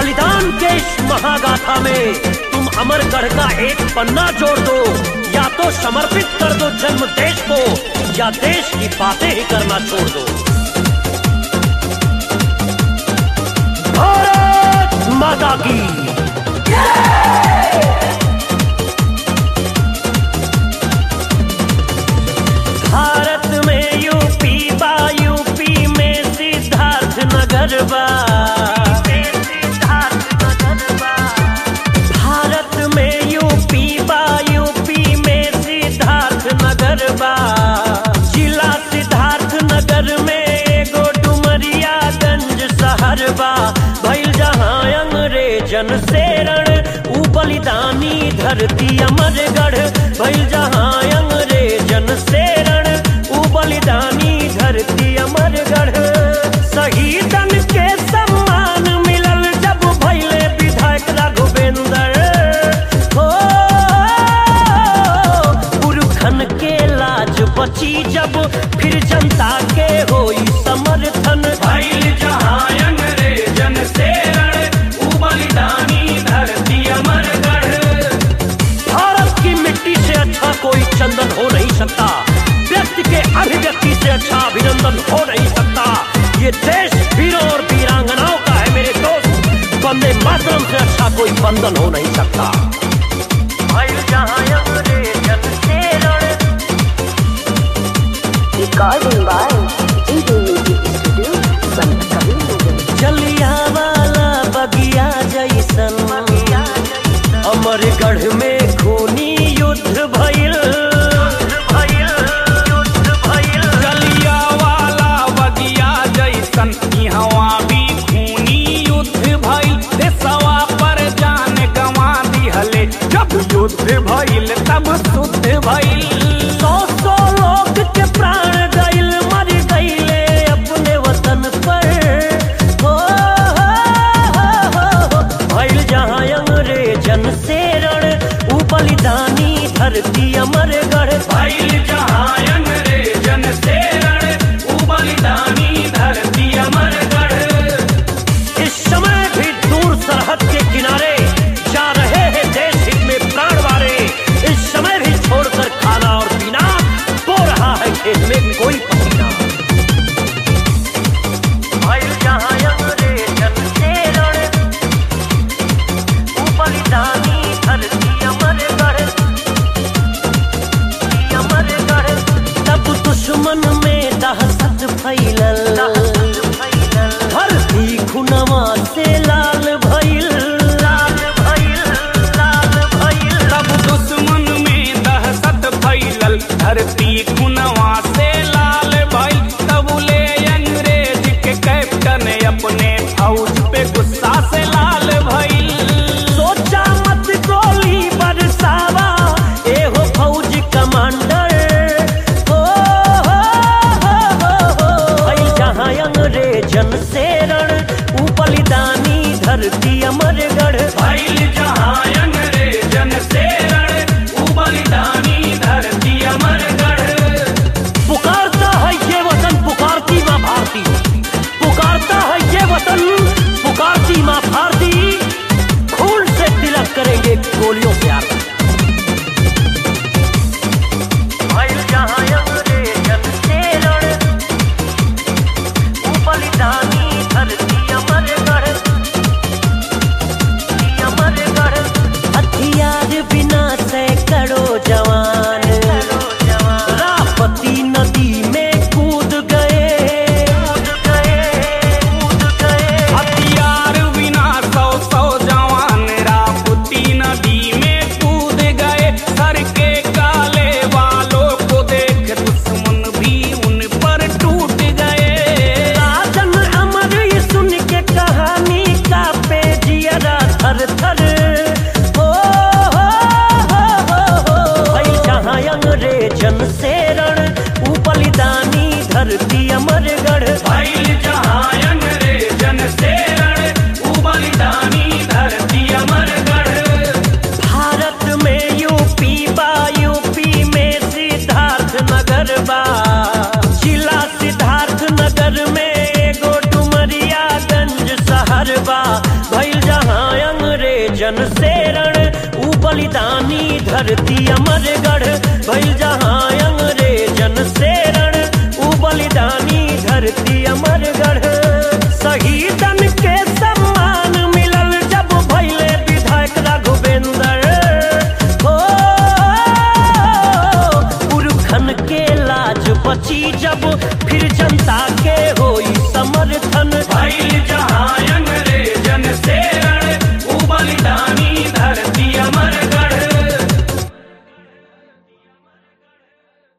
बलिदान के इस महागाथा में तुम अमरगढ़ का एक पन्ना जोड़ दो या तो समर्पित कर दो जन्म देश को या देश की बातें ही करना छोड़ दो भारत माता की भारत में यूपी बा यूपी में सिद्धार्थ नगर बा भारत में यूपी बा यूपी में सिद्धार्थ नगर बा जिला सिद्धार्थ नगर में एगो डुमरिया गंज शहर बा भइल जहाँ अंग्रेजन से रण ऊ बलिदानी धरती अमरगढ़ भइल जहाँ अंग्रेजन से रण ऊ बलिदानी धरती अमरगढ़ शहीदन के सम्मान मिलल जब भइले विधायक राघवेंद्र हो पुरखन के लाज बची जब फिर जनता के होई समर्थन भइल जहाँ अंग्रेजन से रण, ऊ बलिदानी धरती अमरगढ़ भारत की मिट्टी से अच्छा कोई चंदन हो नहीं सकता व्यक्ति के अभिव्यक्ति से अच्छा अभिनंदन हो नहीं सकता ये देश वीरों और वीरांगनाओं का है मेरे दोस्त वंदे मातरम से अच्छा कोई बंधन हो नहीं सकता भइल जहाँ अंग्रेजन से रण, Recording by GD Music Studio, Sant Kabir Jallianwala बगिया जैसन अमरगढ़ में खूनी युद्ध भइल जलिया वाला बगिया जैसन इहवा भी खूनी युद्ध भइल देशवा पर जान गंवा दिहले जब युद्ध भइल तब शुद्ध भइल सौ सौ लोग के प्राण गइल मर गइले अपने वतन पर हो, हो, हो, हो। भइल जहाँ अंग्रेजन से रण ऊ बलिदानी धरती अमरगढ़ भइल जहाँ अंग्रेजन से रण, ऊ बलिदानी धरती अमरगढ़ इस समय भी दूर सरहद के किनारे जा रहे हैं देश हित में प्राण वारे इस समय भी छोड़कर खाना और पीना बो रहा है खेत में कोई पसीना भइल जहाँ अंग्रेजन से रण, ऊ बलिदानी धरती अमरगढ़, अमरगढ़। तब दुश्मन में दहशत फैलल धरती खुनवा से लाल भइल लाल भइल लाल भइल तब दुश्मन में दहशत फैलल धरती खुनवा से लाल भइल तब ले अंग्रेज के कैप्टन अपने फौज पे गुस्सा से लाल भइल सोचा मत गोली बरसावा एहो फौज कमांडर हो हो हो हो हो भई जहाँ अंग्रेजन से रण ऊ बलिदानी धरती अमरगढ़ भइल जहाँ अंग्रेजन से रण, ऊ बलिदानी धरती अमरगढ़ पुकारता है ये वतन पुकारती माँ भारती पुकारता है ये वतन पुकारती माँ भारती खून से तिलक करेंगे गोलियों से आरती भइल जहाँ अंग्रेजन से रण, ऊ बलिदानी धरती अमरगढ़ जन से रण ऊ बलिदानी धरती अमरगढ़ भइल जहां